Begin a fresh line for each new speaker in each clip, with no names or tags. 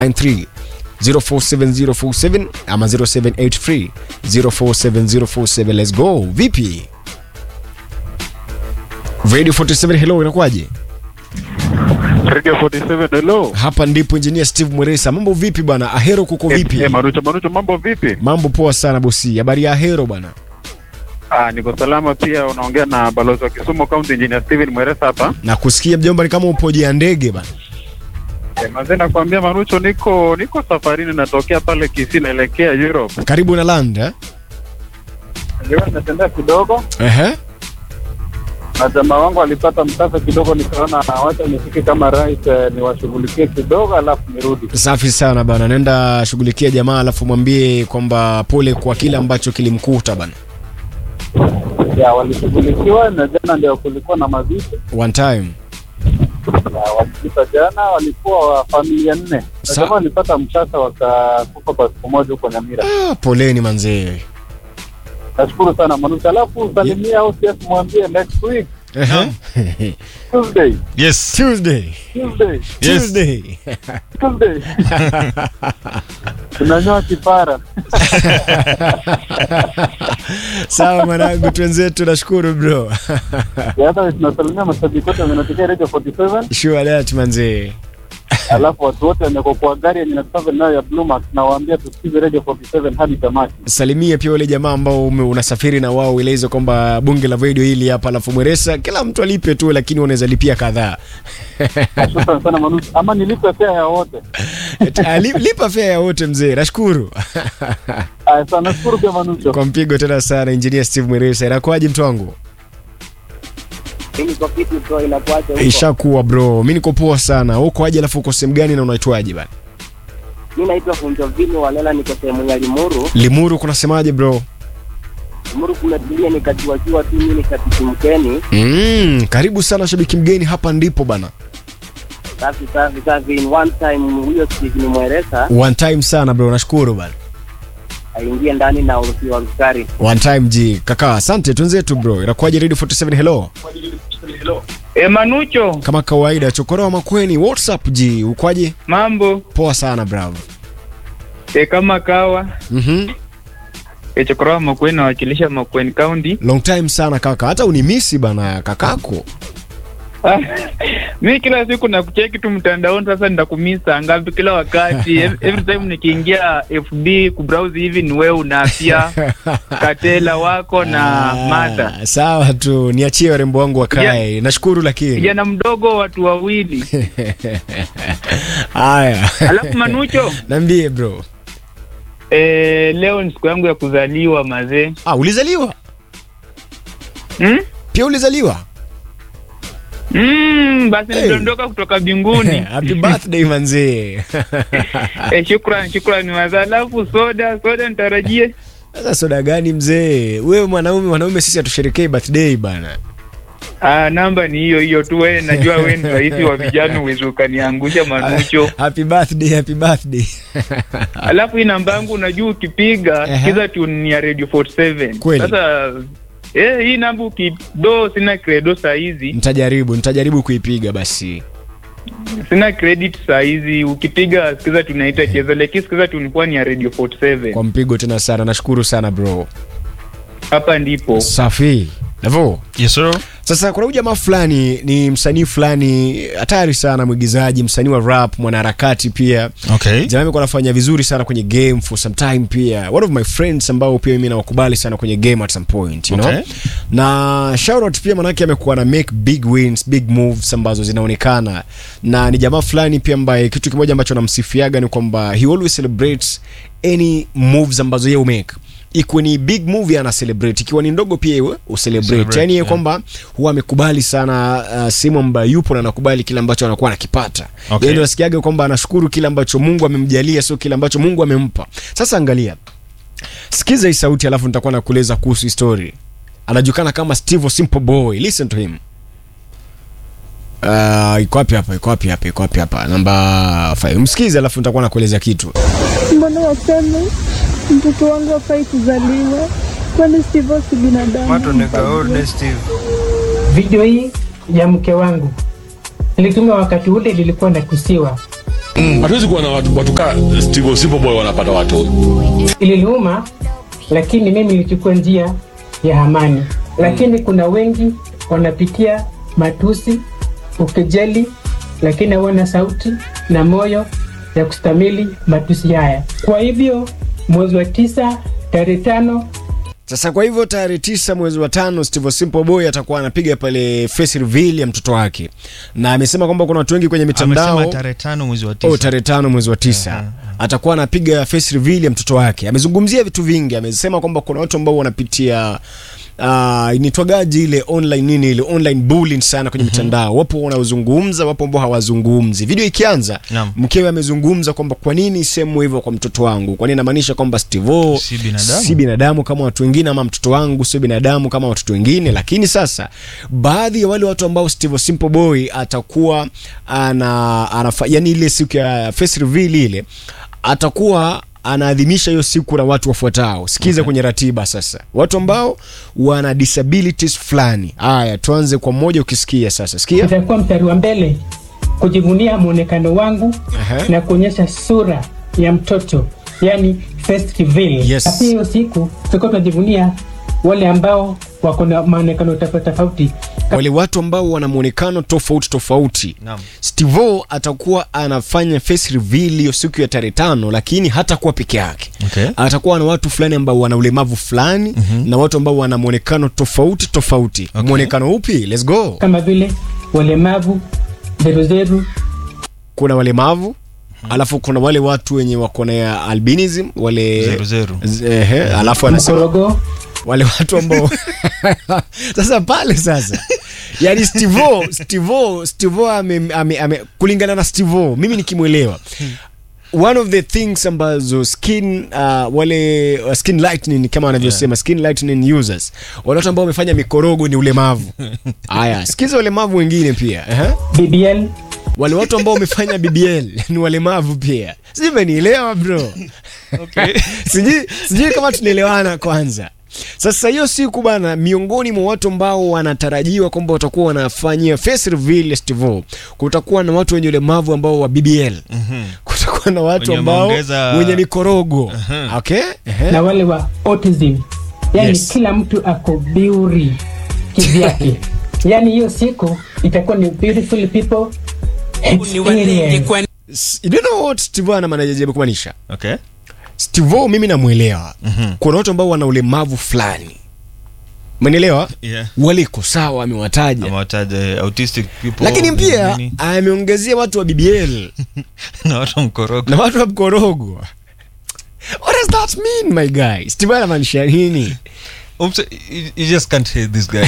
93 047047 ama 0783 047047 let's go vipi radio 47 hello inakuwaje
Radio 47 hello.
hapa ndipo engineer steve mweresa mambo vipi bwana ahero kuko vipi
Eh, Marucho Marucho mambo vipi?
mambo poa sana bosi habari ya ahero bwana
Ah, niko salama pia unaongea na balozi wa Kisumu County Engineer Steven Mweresa hapa.
na kusikia mjomba ni kama upo juu ya ndege bana
Eh, mazee nakwambia Marucho niko niko safarini natokea pale Kisii naelekea Europe.
karibu na land eh?
Leo natembea kidogo
Ehe.
na jamaa wangu alipata mkasa kidogo nikaona wacha nifike kama rais eh, niwashughulikie kidogo alafu nirudi.
safi sana bana nenda shughulikia jamaa alafu mwambie kwamba pole kwa kile ambacho kilimkuta bana
Ya walishughulikiwa na jana ndio kulikuwa na mazishi.
one time
Ya, walipita jana walikuwa wa familia nne. Na
Sa-
jamaa walipata mkasa wakakufa kwa siku moja huko Nyamira.
ah, poleni manzee
Nashukuru sana Manucha, alafu salimia au CS mwambie next week
Ehe.
Tuesday,
Yes.
tuesday
Tuesday,
Yes.
tuesday
Tuesday. Tunanyoa kipara.
sawa mwanangu twenzetu nashukuru bro
Ya, Hata tunasalimia mashabiki wote wanatokea Radio 47,
sure that manzee
alafu watu wote wameko kwa gari yenye inatoka nayo ya Blue Max na waambia tusikize Radio 47 hadi tamati.
salimia pia wale jamaa ambao ume- unasafiri na wao ueleze kwamba bunge la video hili hapa alafu mweresa kila mtu alipe tu lakini unaweza lipia kadhaa
Shukrani sana Manucha, ama nilipe fare ya wote.
Ah, li- lipa fea ya wote mzee nashukuru
Aya, sana nashukuru pia Manucha.
kwa mpigo tena sana engineer steve mweresa inakuwaje mtu wangu
Mimi kwa kitu bro inakuaje huko?
ishakuwa bro mi niko poa sana uko aje alafu uko sehemu gani na unaitwaje bana
Mimi naitwa Funjovini Walela niko sehemu ya Limuru.
limuru kunasemaje bro
Limuru kumetulia nikajuajua tu mimi nikatiki mkeni.
mm, karibu sana shabiki mgeni hapa ndipo bana
Safi safi safi in one time huyo Steve ni mweresa
one time sana bro nashukuru bana
aingie ndani na urusi wa askari.
one time ji kaka asante twenzetu bro inakuwaje radio 47 hello
E Manucho,
kama kawaida chokoroa makweni whatsapp ji ukwaje
mambo
poa sana bravo
e, kama kawa
mm-hmm.
e, Chokoroa Makueni nawakilisha Makueni County.
long time sana kaka hata unimisi bana kakako
mi kila siku nakucheki tu mtandaoni, sasa nitakumisa ngapi kila wakati Ev- every time nikiingia FB kubrowse hivi ni wewe unapia Katela wako na
Ah,
Martha,
sawa tu niachie warembo wangu wakae nashukuru lakini
kijana mdogo, watu wawili.
haya
Alafu Manucho,
nambie bro
e, leo ni siku yangu ya kuzaliwa mazee.
ah, ulizaliwa
Hmm?
pia ulizaliwa
Mm, basi
Hey.
niliondoka kutoka mbinguni.
happy birthday manzee
Eh, shukran shukran maza. Alafu soda soda nitarajie.
sasa soda gani mzee wewe mwanaume mwanaume sisi hatusherekei birthday bana
Ah, namba ni hiyo hiyo tu. Wewe najua wewe ni rais wa vijana, uwezi ukaniangusha Manucho.
happy birthday happy birthday
Alafu hii namba yangu unajua ukipiga
Aha.
sikiza tu ni ya Radio 47.
Kweli.
Sasa eh, hii namba ukido, sina credo saa hizi,
nitajaribu nitajaribu kuipiga basi
sina credit saa hizi. Ukipiga sikiza tunaita cheza, lakini sikiza tu nilikuwa ni ya Radio 47.
kwa mpigo tena sana nashukuru sana bro
Hapa ndipo
safi navo
Yes, sir.
sasa kuna huyu jamaa fulani ni msanii fulani hatari sana mwigizaji msanii wa rap mwanaharakati pia
Okay.
jamaa amekuwa anafanya vizuri sana kwenye game for some time pia one of my friends ambao pia mimi nawakubali sana kwenye game at some point you know?
Okay.
na shoutout pia manake amekuwa na make big wins big moves ambazo zinaonekana na ni jamaa fulani pia ambaye kitu kimoja ambacho namsifiaga ni kwamba he always celebrates any moves ambazo yeye umake ikuwe ni big movie ana celebrate ikiwa ni ndogo pia iwe ucelebrate
Celebrate,
yani yeye
yeah.
kwamba huwa amekubali sana uh, sehemu ambayo yupo na anakubali kile ambacho anakuwa anakipata
Okay.
Yeye ndio nasikiaga kwamba anashukuru kile ambacho mungu amemjalia sio kile ambacho mungu amempa sasa angalia sikiza hii sauti alafu nitakuwa nakueleza kuhusu hii story anajulikana kama steve simple boy listen to him Uh, iko wapi hapa iko wapi hapa iko wapi hapa namba 5 msikize alafu nitakuwa nakueleza kitu
mbona waseme mtoto wangu hafai kuzaliwa kwani Steve si binadamu
Video hii ya mke wangu nilituma wakati ule nilikuwa nakusiwa
hatuwezi kuwa na watu, watu kaa Steve Simple Boy wanapata watu
iliniuma, lakini mimi nilichukua njia ya amani. Lakini kuna wengi wanapitia matusi, ukejeli, lakini hawana sauti na moyo ya kustamili matusi haya. Kwa hivyo mwezi wa tisa tarehe tano
Sasa kwa hivyo tarehe tisa mwezi wa tano Steve Simple Boy atakuwa anapiga pale face reveal ya mtoto wake, na amesema kwamba kuna watu wengi kwenye mitandao
amesema tarehe tano mwezi wa
Oh,
tisa
tarehe tano mwezi wa tisa atakuwa anapiga face reveal ya mtoto wake. Amezungumzia vitu vingi, amesema kwamba kuna watu ambao wanapitia uh, initwagaji ile online nini ile online bullying sana kwenye mitandao. Wapo wanaozungumza, wapo ambao hawazungumzi. Video ikianza,
Naam.
mkewe amezungumza kwamba kwa nini sehemu hivyo kwa mtoto wangu, kwani inamaanisha kwamba Steve
Si binadamu.
si binadamu kama watu wengine, ama mtoto wangu sio binadamu kama watoto wengine. Lakini sasa baadhi ya wale watu ambao Steve Simple Boy atakuwa ana, anafa, yani ile siku ya face reveal ile atakuwa anaadhimisha hiyo siku na watu wafuatao. Sikiza kwenye ratiba sasa, watu ambao wana disabilities fulani. Haya, tuanze kwa mmoja, ukisikia sasa, sikia.
itakuwa mstari wa mbele kujivunia mwonekano wangu
Aha.
na kuonyesha sura ya mtoto yani first reveal.
Yes.
Na pia hiyo siku tutakuwa tunajivunia wale ambao wako na maonekano tofauti tofauti
wale watu ambao wana muonekano tofauti tofauti.
Naam.
Stevo atakuwa anafanya face reveal hiyo siku ya tarehe tano, lakini hatakuwa peke yake.
Okay.
Atakuwa na watu fulani ambao wana ulemavu fulani na watu ambao wana muonekano tofauti tofauti.
Okay.
Muonekano upi? Let's go.
kama vile walemavu, zeruzeru,
Kuna walemavu alafu kuna wale watu wenye wako na albinism wale
Zero, zero.
Z- ehe, alafu anasema
mkorogo,
wale watu ambao sasa pale sasa yani stivo stivo stivo ame, ame, ame, kulingana na stivo mimi nikimwelewa one of the things ambazo skin uh, wale uh, skin lightening kama wanavyosema skin lightening users wale watu ambao wamefanya mikorogo ni ulemavu haya sikiza ulemavu wengine pia uh
BBL,
wale watu ambao wamefanya bbl ni walemavu pia sijui umenielewa bro sijui sijui kama tunaelewana kwanza sasa hiyo siku bana miongoni mwa watu ambao wanatarajiwa kwamba watakuwa wanafanyia face reveal festival kutakuwa na watu wenye ulemavu ambao wa bbl kutakuwa na watu
Wenye
ambao
wameongeza-
wenye mikorogo okay Ehe.
na wale wa autism yani
Yes.
kila mtu ako biuri kivyake yani hiyo siku itakuwa ni beautiful people experience.
S- you don't know what steve ana manajaribu kumaanisha
Okay.
steve mimi namwelewa kuna watu ambao wana ulemavu fulani umenielewa
Yeah.
waliko sawa amewataja
Amewataja autistic people.
lakini pia
nini,
ameongezea watu wa bbl
na watu wa mkorogo.
na watu wa mkorogo what does that mean my guy steve anamaanisha nini
Oops, you, you just can't hate this guy.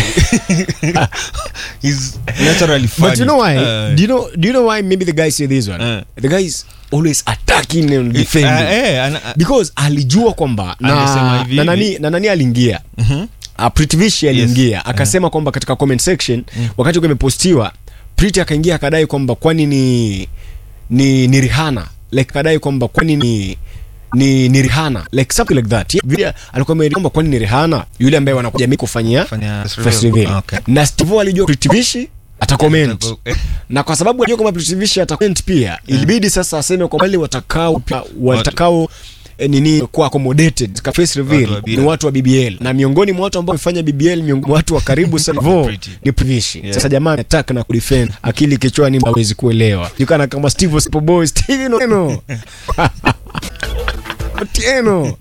He's naturally funny.
but you know why
Uh,
do you know do you know why maybe the guy say this one
Uh.
the guy is always attacking and
uh,
defending
eh, ana-
because alijua kwamba
Angesema
na,
hivi
na,
hivi.
nani, na nani aliingia
Mhm.
uh, Pritivishi aliingia akasema kwamba katika comment section wakati uko imepostiwa Priti akaingia akadai kwamba kwani ni ni ni Rihanna like akadai kwamba kwani ni ni ni Rihanna like something like that yeah, vile alikuwa ameeleza kwamba kwani ni Rihanna yule ambaye wanakuja mimi kufanyia
Fanya
first reveal
Okay.
na Steve alijua Pritivishi atacomment
Eh,
na kwa sababu alijua kwamba Pritivishi atacomment pia ilibidi sasa aseme kwa wale watakao watakao eh, nini kuwa accommodated katika face reveal
Watu wa BBL.
ni watu wa BBL na miongoni mwa watu ambao wamefanya BBL miongoni mwa watu wa karibu sana vo
Pretty.
ni Privishi
Yeah.
sasa jamaa attack na kudefend akili kichwani hawezi kuelewa yukana kama Steve Simple Boy Steven Otieno Otieno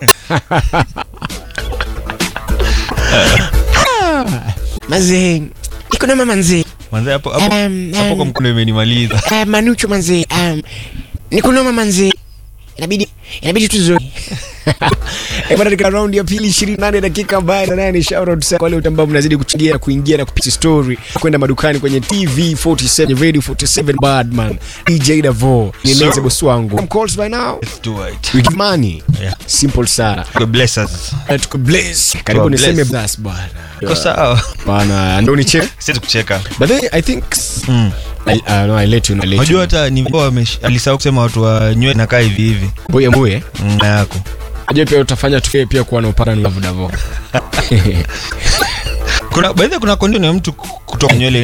Mazee iko na mama nzee
manze hapo hapo
Um,
hapo kwa
um,
mkono imenimaliza.
uh, Manucho manzee um, nikunoma manzee inabidi inabidi tuzo Eh, bwana katika round ya pili 28 dakika baada na ni shout out sana kwa wale ambao mnazidi kuchangia kuingia na kupitia story kwenda madukani kwenye TV 47 Radio 47 Badman DJ Davo ni
Sir.
Lenze boss wangu I'm calls by now
Let's do it.
we give money
Yeah.
simple sana
God bless us.
Eh, tuko bless karibu
God
niseme
bless.
bless bwana
Iko sawa.
bwana ndio ni check
Siwezi kucheka.
but then I think
Mm.
I, uh, no, I let you know, I let you
Unajua
know.
hata ni alisahau kusema watu wa nywele nakaa hivi hivi.
Mbuye mbuye
Mm, na yako.
Najua pia utafanya tu pia kuwa na upara ni love Davo
Kuna baadhi kuna condition ya mtu kutoka nywele